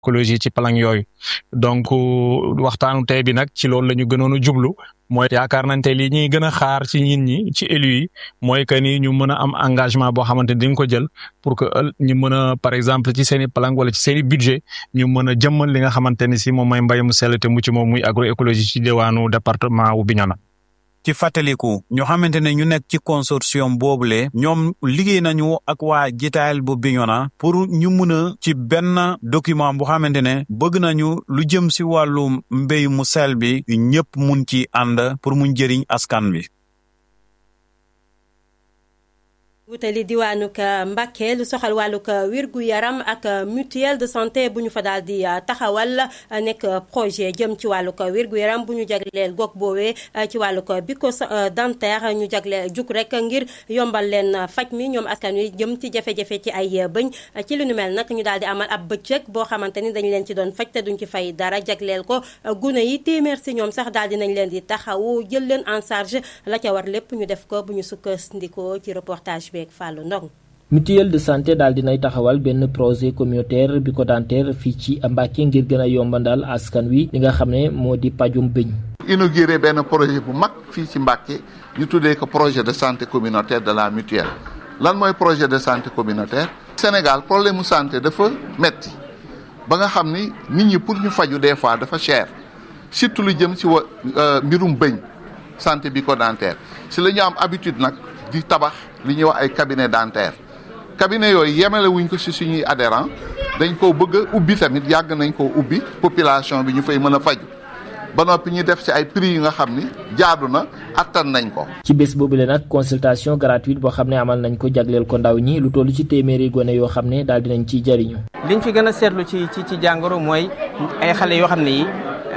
écologie ci palang yooyu donc waxtaanu tey bi nag ci loolu la ñu gënoon a jublu mooy yaakaar nañ te li ñuy gën a xaar ci nit ñi ci élus yi mooy que ni ñu mën a am engagement boo xamante ni dañ ko jël pour que ñu mën a par exemple ci seen i palang wala ci seen i budget ñu mën a jëmmal li nga xamante ni si moom mooy mbay mu sell te mu ci moom muy agroécologie ci diwaanu département wu Bignona. ci fàttaliku ñu xamante ne ñu nekk ci consortium boobule ñoom liggéey nañu ak waa jitaayal bu Bignona pour ñu mun a ci benn document bu xamante ne bëgg nañu lu jëm si wàllu mbéy mu sel bi ñëpp mun ci ànd pour mu jëriñ askan bi wutali diwaanuk Mbàkke lu soxal wàllug wirgu yaram ak mutuelle de santé bu ñu fa daal di taxawal nekk projet jëm ci wàllug wirgu yaram bu ñu jagleel gox boobee ci wàllug biko dentaire ñu jagleel jug rek ngir yombal leen faj mi ñoom askan wi jëm ci jafe-jafe ci ay bëñ ci lu nu mel nag ñu daal di amal ab bëccëg boo xamante ni dañu leen ci doon faj te duñ ci fay dara jagleel ko gune yi téeméer si ñoom sax daal di nañ leen di taxawu jël leen en charge la ca war lépp ñu def ko bu ñu sukkandikoo ci reportage bi. Fallou Ndong mutuelle de santé daal dinay taxawal benn projet communautaire bucco-dentaire fii ci Mbàkke ngir gën a yombandal askan wi li nga xam ne moo di pajum bëñ inauguré benn projet bu mag fii ci Mbàkke ñu tuddee ko projet de santé communautaire de la mutuelle lan mooy projet de santé communautaire Sénégal problème mu santé dafa metti ba nga xam ni nit ñi pour ñu faju des fois dafa cher surtout lu jëm ci wa mbirum bëñ santé bucco-dentaire si la ñu am habitude nag di tabax li ñuy wax ay cabinet dentaire cabinet yooyu yemale wuñ ko ci suñuy adhérent dañ koo bëgg a ubbi tamit yàgg nañ koo ubbi population bi ñu fay mën a faju ba noppi ñu def ci ay prix yi nga xam ni jaadu na attan nañ ko. ci bés boobu la nag consultation gratuite boo xam ne amal nañ ko jagleel ko ndaw ñi lu toll ci téeméeri gone yoo xam ne daal dinañ ciy jariñu. liñ fi gën a seetlu ci ci ci jàngoro mooy ay xale yoo xam ne yi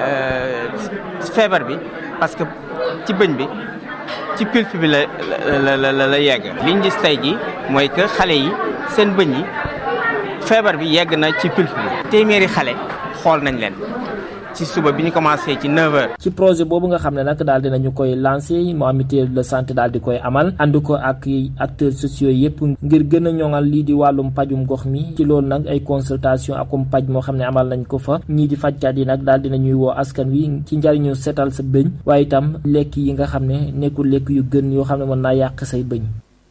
feebar bi parce que ci bëñ bi. ci pulpe bi la la la la yegg liñ gis tey ji mooy que xale yi seen bëñ yi feebar bi yegg na ci pulpe bi téeméeri xale xool nañ leen ci suba bi ñu commencé ci 9h. ci projet boobu nga xam ne nag daal dinañu koy lancé mu am mutuelle de santé daal di koy amal ànd ko ak acteurs sociaux yëpp ngir gën a ñoŋal lii di wàllum pajum gox mi ci loolu nag ay consultation akum paj moo xam ne amal nañ ko fa ñii di fajkat yi nag daal dinañuy woo askan wi ci njariñu seetal sa bëñ waaye itam lekk yi nga xam ne nekkul lekk yu gën yoo xam ne mën naa yàq say bëñ.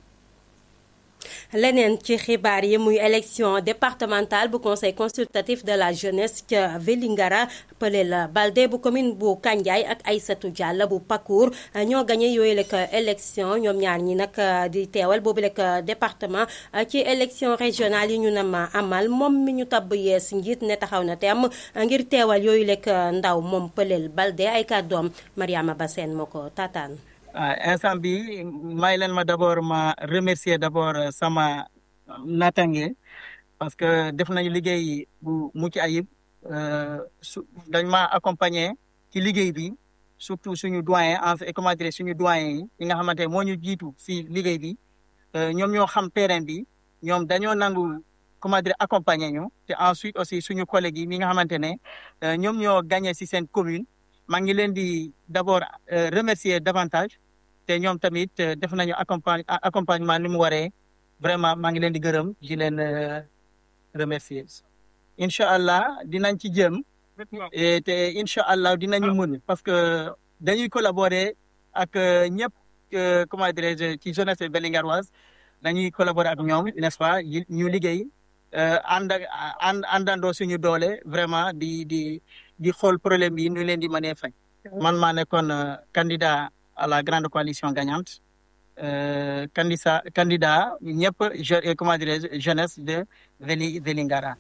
leneen ci xibaar yi muy élection départementale bu conseil consultatif de la jeunesse ca Vélingara Pelel Balde bu commune bu Kandiaye ak Aïssatou Diallo bu Pakour ñoo gagné yooyu lekk élection ñoom ñaar ñi nag di teewal boobu lekk département ci élection régionale yi ñu ne ma amal moom mi ñu tabb yees njiit ne taxaw na temm ngir teewal yooyu lekk ndaw moom Pelel Balde ay kàddoom Mariama Bassène moo ko taataan. ah instant bi may leen ma d' abord ma remercier d' abord sama natange parce que def nañu liggéey bu mucc ayib su dañ ma accompagner ci liggéey bi surtout suñu doyen en fait comment dire suñu doyen yi yi nga xamante moo ñu jiitu si liggéey bi ñoom ñoo xam terrain bi ñoom dañoo nangu comment dire accompagner ñu te ensuite aussi suñu collègues yi mi nga xamante ne ñoom ñoo gagné si seen commune maa ngi leen di d' abord remercier davantage te ñoom tamit def nañu accompagne accompagnement ni mu waree vraiment maa ngi leen di gërëm di leen remercier incha allah dinañ ci jëm te incha allah dinañu mun parce que dañuy collaborer ak ñëpp comment dirais-je ci jeunesse belingaroise dañuy collaborer ak ñoom n'est-ce pas ñu liggéey ànd ak ànd àndandoo suñu doole vraiment di di di xool problème yi ñu leen di mënee faj man maa nekkoon candidat à la grande coalition gagnante euh, candidat candidat ñëpp je comment dirais jeunesse de Veli Vélingara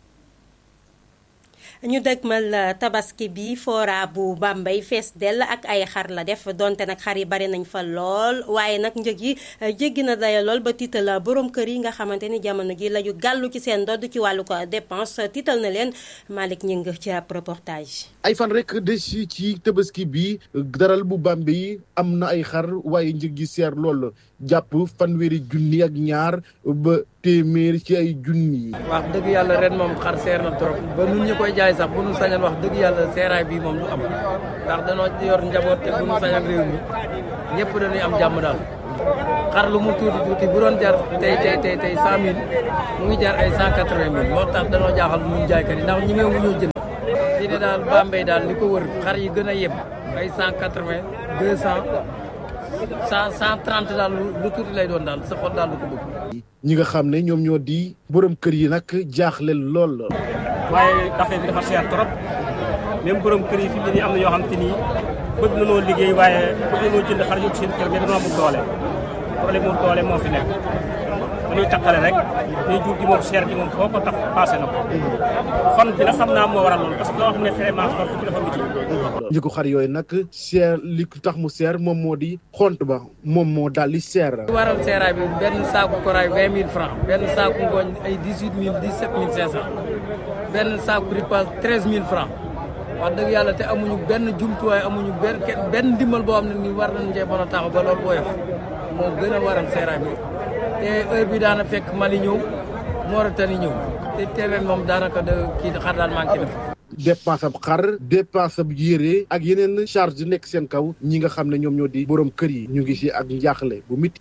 ñu dëgmal tabaski bi fora bu Bambey fees dell ak ay xar la def donte nag xar yi bari nañ fa lool waaye nag njëg yi jéggi na daya lool ba tiital borom kër yi nga xamante ni jamono ji la ñu gàllu ci seen ndodd ci wàllu ko dépense tiital na leen Malick Ñing ci ab reportage. ay fan rek des ci tabaski bi daral bu Bambey am na ay xar waaye njëg yi seer lool jàpp fanweeri junni ak ñaar ba téeméer ci ay junni. wax dëgg yàlla ren moom xar seer na trop ba nun ñu koy jaay sax bu nu sañal wax dëgg yàlla seeraay bii moom du am ndax danoo yor njaboot te bu nu sañal réew mi ñëpp dañuy am jàmm daal xar lu mu tuuti tuuti bu doon jar tey tey tey tey cent mille mu ngi jar ay cent quatre vingt mille moo tax danoo jaaxal ñun jaaykat yi ndax ñi meewu ñoo jënd fii ne daal Bambey daal li ko wër xar yi gën a yem ay cent quatre vingt deux cent cent cent trente daal lu tuuti lay doon daal sa xol daal lu ko bëgg ñi nga xam ne ñoom ñoo di borom kër yi nag jaaxle lool. waaye affaire bi dafa cher trop même borom kër yi fi mu ne nii am na yoo xam te ni bëgg na noo liggéey waaye bëgg na noo jënd xar yóbbu seen kër mais dañoo amul doole problème mu doole moo fi nekk dañuy takkale rek ñuy jur gi moom cher gi moom foo ko tax passé na ko xon bi nag xam naa moo waral loolu parce que loo xam ne vraiment xont bi dafa miti njëgu xar yooyu nag seer li tax mu seer moom moo di xont ba moom moo daal di seer. li waral seeraay bi benn saaku koraay vingt mille francs benn saaku ngooñ ay dix huit mille dix sept mille cinq cent benn saaku ripaas treize mille francs wax dëgg yàlla te amuñu benn jumtuwaay amuñu benn benn ndimbal boo xam ne nii war nañu cee mën a taxaw ba loolu woyof moo gën a waral seeraay bi te heure bi daana fekk Mali ñëw Mauritanie ñëw te teeween moom daanaka de kii xar daal manqué na dépense ab xar dépense ab yére ak yeneen charge nekk seen kaw ñi nga xam ne ñoom ñoo di borom kër yi ñu ngi ci ak njaaxle bu mit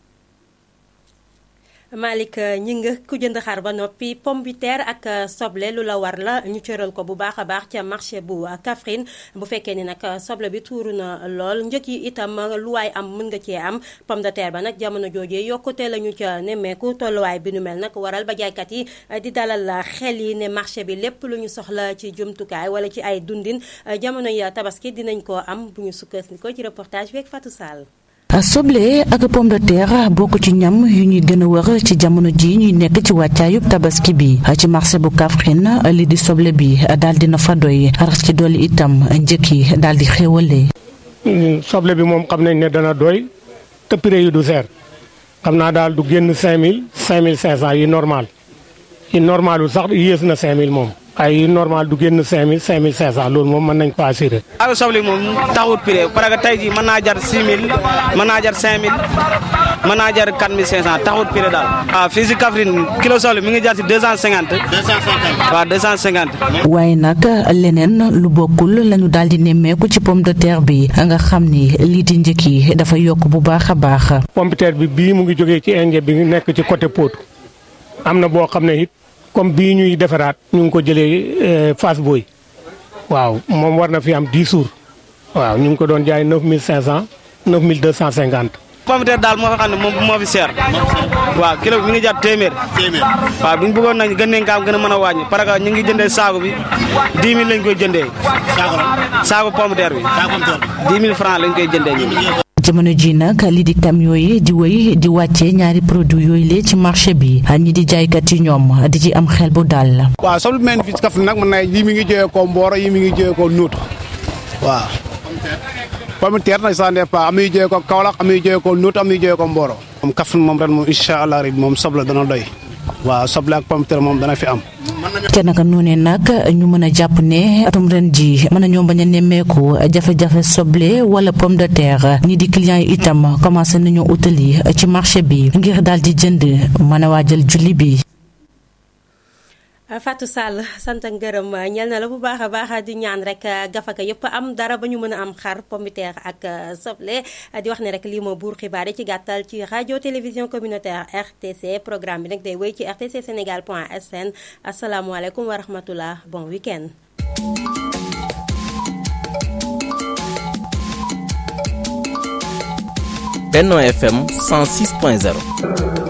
Malick ñi nga ku jënd xar ba noppi pomme de terre ak soble lu la war la ñu cëral ko bu baax a baax ca marché bu Kaffrine bu fekkee ni nag soble bi tuuru na lool njëkk yi itam lu waay am mën nga cee am pomme de terre ba nag jamono joojee yokkute la ñu ca nemmeeku tolluwaay bi nu mel nag waral ba jaaykat yi di dalal xel yi ne marché bi lépp lu ñu soxla ci jumtukaay wala ci ay dundin jamono yi tabaski dinañ koo am bu ñu sukkandikoo ci reportage bi ak Fatou Sall. soble ak pomme de terre bokk ci ñam yu ñuy gën a wër ci jamono ji ñuy nekk ci wàccaayub tabaski bi ci marché bu Kaffrine li di soble bi daal dina fa doy rax ci dolli itam njëkk yi daal di xéwalee. soble bi moom xam nañ ne dana doy te prix yi du seer xam naa daal du génn 5000 5500 yi normal yi normalul sax yées na 5000 moom. ay normal du génn 5000 5500 loolu moom mën nañ ko assuré. waaw soble moom taxut prix parce que tey jii mën naa jar 6000 mën naa jar 5000 mën naa jar 4500 taxut prix daal. waaw fii si Kaffrine kilo soble mi ngi jar si 250. 250 waaw 250. waaye nag leneen lu bokkul lañu daal di nemmeeku ci pomme de terre bi nga xam ni lii di njëkk yi dafa yokk bu baax a baax. pomme de terre bi bii mu ngi jógee ci Indien bi nekk ci côté Potou am na boo xam ne it. comme bii ñuy defaraat ñu ngi ko jëlee Fass Boy waaw moom war na fi am 10 jours waaw ñu ngi ko doon jaay 9500 9250. pomme de terre daal moo fi xam ne moom moo fi seer. waaw kilo bi mi ngi jar téeméer. téeméer waaw bu ñu bëggoon nag gën nañ kaa gën a mën a wàññi parce que ñu ngi jëndee saako bi 10 000 lañ koy jëndee. saako saako pomme de terre bi. saako pomme de terre 10 000 francs lañ koy jëndee ñun. jamono ji nag li di camion yi di wéy di wàccee ñaari produit yooyu lee ci marché bi ñi di jaaykat yi ñoom di ci am xel bu dal. waaw soble bi mel fii ci Kaffrine nag mën naa yi mi ngi jógee ko Mboro yi mi ngi jógee ko Nuut waaw. pomme de terre nag ça dépend am na yu jógee ko Kaolack am na yu jógee ko Nuut am na yu jógee ko Mboro. moom Kaffrine moom ren moom incha allah rabi moom soble dana doy waaw soble ak pomme de terre moom dana fi am. te naka noonee nag ñu mën a jàpp ne atum ren ji mën nañoo bañ a nemmeeku jafe-jafe soble wala pomme de terre ñi di clients yi itam commencé nañoo utali ci marché bi ngir daal di jënd mën a waajal julli bi. Fatou Sall sant ak ngërëm ñel na la bu baax a baax di ñaan rek gafaka yëpp am dara ba ñu mën a am xar pomme de terre ak soble di wax ne rek lii moo buur xibaar yi ci gàttal ci rajo télévision communautaire RTC programme bi nag day wéy ci rtc sénégal point sn asalaamualeykum wa rahmatullah bon week-end Benno FM 106.0